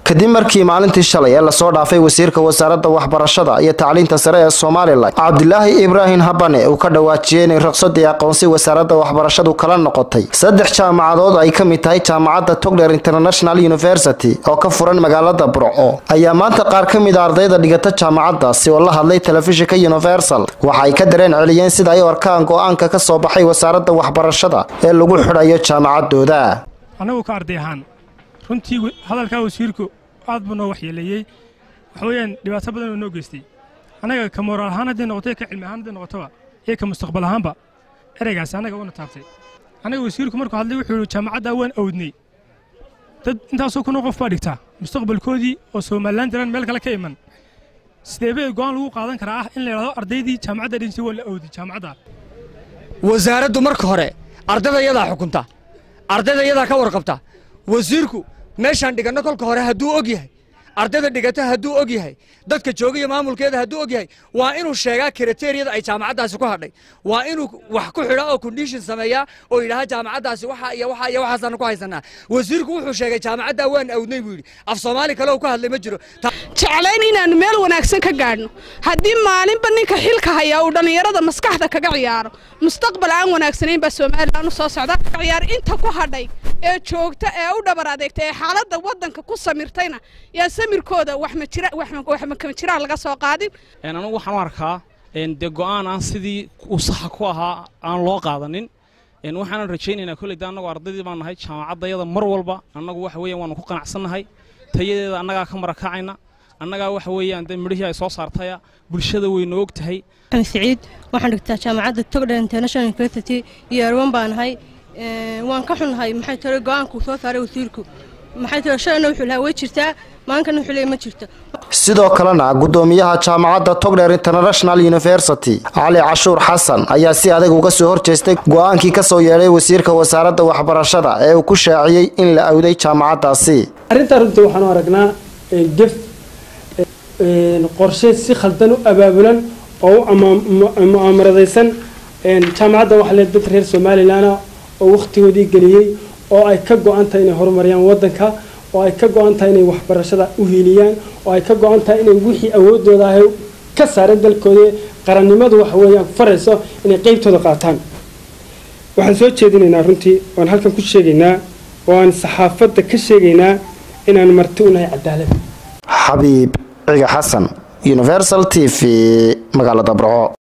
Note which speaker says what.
Speaker 1: kadib markii maalintii shalay ee lasoo dhaafay wasiirka wasaaradda waxbarashada iyo tacliinta sare ee somalilan cabdilaahi ibraahim habane uu ka dhawaajiyey inay ruqsadii aqoonsi wasaaradda waxbarashadu kala noqotay saddex jaamacadood ay ka mid tahay jaamacadda togler international university oo ka furan magaalada burco ayaa maanta qaar ka mid a ardayda dhigata jaamacaddaasi oo la hadlay telefishinka universal waxa ay ka dareen celiyeen sida ay u arkaan go-aanka ka soo baxay wasaaradda waxbarashada ee lagu xidhayo jaamacadooda
Speaker 2: annagu ka arday ahaan runtii hadalkaa wasiirku aad buu noo waxyeeleeyey waxa weeyaan dhibaato badan oo noo geystay annaga ka moraal ahaan hadday noqoto ka cilmi ahaan hadday noqotoba iyo ka mustaqbal ahaanba ereygaasi annaga una taabtay annaga wasiirku markuu hadlay wuxuu yihi jaamacaddaa waan awdnay dad intaasoo kunoo qof baa dhigtaa mustaqbalkoodii oo somalilan jiraan meel kale ka iman sidee bay go'aan lagu qaadan karaa ah in la yidhahdo ardaydii jaamacadda dhinsay waa la awdi jaamacadda
Speaker 3: wasaaraddu marka hore ardayda iyadaa xukunta ardayda iyadaa ka warqabta wasiirku meeshaan dhiganno kolka hore hadduu og yahay ardayda dhigata hadduu og yahay dadka jooga iyo maamulkeeda hadduu og yahay waa inuu sheegaa kriteriyada ay jaamacaddaasi ku hadhay waa inuu wax ku xidha oo condition sameeyaa oo yidhaha jaamacaddaasi waxa iyo waxa iyo waxaasaanu ku haysanaa wasiirku wuxuu sheegay jaamacaddaa waan awdnay buu yidhi af soomaali kale uu ka hadlay ma jiro
Speaker 4: jeclayn inaannu meel wanaagsan ka gaadhno haddii maalinba ninka xilka hayaa uu dhallinyarada maskaxda kaga ciyaaro mustaqbal aan wanaagsanayn baa somalilan u soo socda kaga ciyaar inta ku hadhay ee joogta ee u dhabar adeegta ee xaaladda waddanka ku samirtayna yaa samirkooda wax ma jira wax ma kama jiraan laga soo qaadin
Speaker 5: anigu waxaan u arkaa dee go'aan aan sidii uu saxa ku ahaa aan loo qaadanin waxaanan rajaynaynaa kolley de annagu ardaydii baan nahay jaamacaddayada mar walba annagu waxa weeyaan waanu ku qanacsannahay tayadeeda annagaa ka marakacayna annagaa waxa weeyaan dee midhihii ay soo saartaya bulshada waynu og tahay
Speaker 6: siciid waxaan dhigtaa jaamacadda togdher international university iyo erwan baan nahay waan ka xunnahay maxay tare go'aankuu soo saaray wasiirku maxay tare shalayna wuxuu lahaa way jirtaa maalinkana wuxuu leeyahy ma jirto
Speaker 1: sidoo kalena gudoomiyaha jaamacadda togler international university cali cashuur xasan ayaa si adag uga soo horjeestay go-aankii ka soo yeedhay wasiirka wasaaradda waxbarashada ee uu ku shaaciyey in la awday jaamacaddaasi
Speaker 7: arrintaa runtii waxaan u aragnaa gef qorshe si khaldan u abaabulan oo u mu'aamaradaysan jaamacadda waxaa le dad reer somalilanah oo wakhtigoodii geliyey oo ay ka go-an tahay inay horumariyaan waddanka oo ay ka go-an tahay inay waxbarashada u hiiliyaan oo ay ka go-an tahay inay wixii awoodooda ahay ka saareen dalkooda qarannimadu waxa weeyaan farayso inay qeybtooda qaataan waxaan soo jeedinaynaa runtii waan halkan ku sheegaynaa oo aan saxaafadda ka sheegaynaa inaan marti u nahay cadaalad
Speaker 1: xabiib ciga xasan universal t v magaalada burco